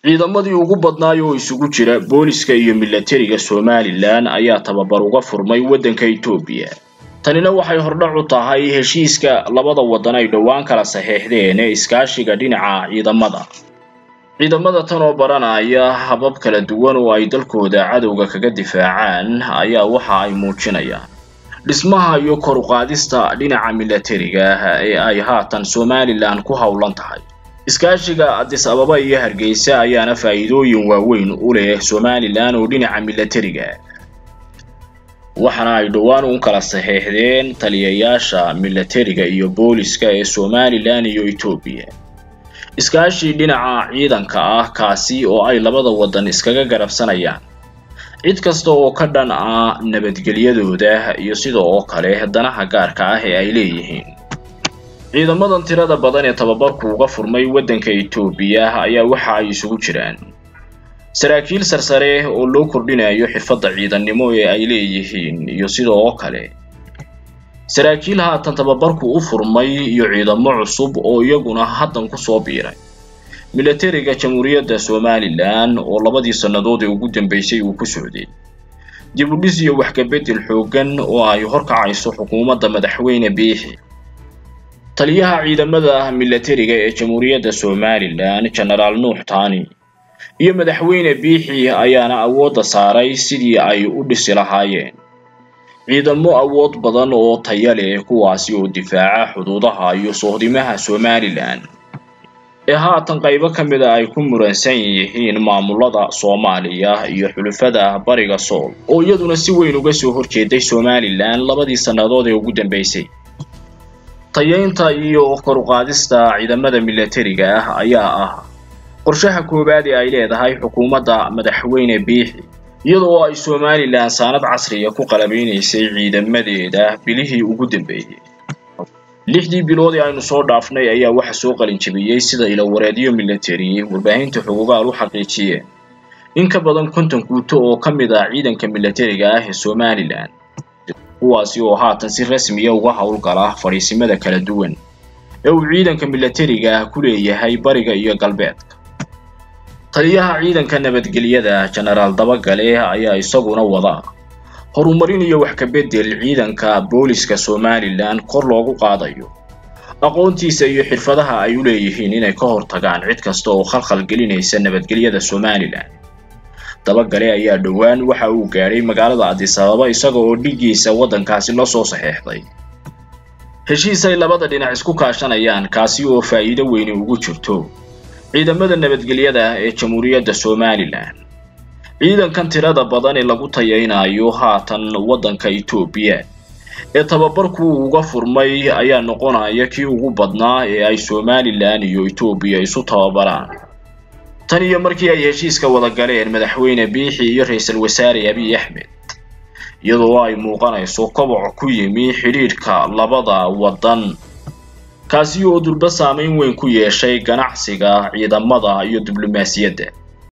ciidamadii ugu badnaay oo isugu jira booliska iyo milatariga somalilan ayaa tababar uga furmay waddanka etoobiya tanina waxay hordhac u tahay heshiiska labada waddan ay dhowaan kala saxeexdeen ee iskaashiga dhinaca ciidamada ciidamada tan oo baranaya habab kala duwan oo ay dalkooda cadowga kaga difaacaan ayaa waxa ay muujinayaan dhismaha iyo kor u qaadista dhinaca milatariga ee ay haatan somalilan ku howlan tahay iskaashiga adis ababa iyo hargeysa ayaana faa'iidooyin waaweyn u leh somalilan oo dhinaca milatariga waxaana ay dhowaan u kala saxeexdeen taliyayaasha milatariga iyo booliska ee somalilan iyo etoobiya iskaashi dhinaca ciidanka ah kaasi oo ay labada waddan iskaga garabsanayaan cid kasta oo ka dhan ah nabadgelyadooda iyo sida oo kale danaha gaarka ah ee ay leeyihiin ciidamadan tirada badan ee tababarku uga furmay waddanka etoobiya ayaa waxa ay isugu jiraan saraakiil sarsare oo loo kordhinayo xirfadda ciidannimo ee ay leeyihiin iyo sida oo kale saraakiil haatan tababarku u furmay iyo ciidamo cusub oo iyaguna haddan ku soo biiray milatariga jamhuuriyadda somalilan oo labadii sannadood ee ugu dambeysay uu ku socday dib u dhis iyo waxkabedel xooggan oo ay horkacayso xukuumadda madaxweyne biixi taliyaha ciidamada milatariga ee jamhuuriyadda somalilan genaraal nuux tani iyo madaxweyne biixi ayaana awoodda saaray sidii ay u dhisi lahaayeen ciidamo awood badan oo taya leh kuwaasi oo difaaca xuduudaha iyo sohdimaha somalilan ee haatan qaybo ka mid a ay ku muransan yihiin maamulada soomaaliya iyo xulufada bariga sool oo iyaduna si weyn uga soo horjeeday somalilan labadii sannadood ee ugu dambeysay tayaynta iyo kor u qaadista ciidamada milatariga ah ayaa ah qorshaha koowaad ee ay leedahay xukuumadda madaxweyne biixi iyadoo ay somalilan saanad casriya ku qalabeynaysay ciidamadeeda bilihii ugu dambeeyey lixdii bilood ee aynu soo dhaafnay ayaa waxa soo qalinjabiyey sida ilawareedyo milatari warbaahinta xuquuqaal u xaqiijiyeen in ka badan konton guuto oo ka mid ah ciidanka milatariga ah ee somalilan kuwaasi oo haatan si rasmiya uga howlgala fadhiisimada kala duwan ee uu ciidanka milatariga ah ku leeyahay bariga iyo galbeedka taliyaha ciidanka nabadgelyada genaraal dabagale ayaa isaguna wada horumarin iyo wax ka bedel ciidanka booliska somalilan kor loogu qaadayo aqoontiisa iyo xirfadaha ay u leeyihiin inay ka hortagaan cid kasta oo khalkhal gelinaysa nabadgelyada somalilan dabagale ayaa dhowaan waxa uu gaadhay magaalada adis ababa isaga oo dhigiisa waddankaasi la soo saxeexday heshiis ay labada dhinac isku kaashanayaan kaasi oo faa'iido weyni ugu jirto ciidamada nabadgelyada ee jamhuuriyadda somalilan ciidankan tirada badan ee lagu tayaynayo haatan waddanka etoobiya ee tababarku uga furmay ayaa noqonaya kii ugu badnaa ee ay somalilan iyo etoobiya isu tababaraan tan iyo markii ay heshiiska wada galeen madaxweyne biixi iyo ra-iisul wasaare abiy axmed iyadoo ay muuqanayso koboc ku yimi xidhiidhka labada waddan kaasi oo durba saameyn weyn ku yeeshay ganacsiga ciidamada iyo diblomaasiyadda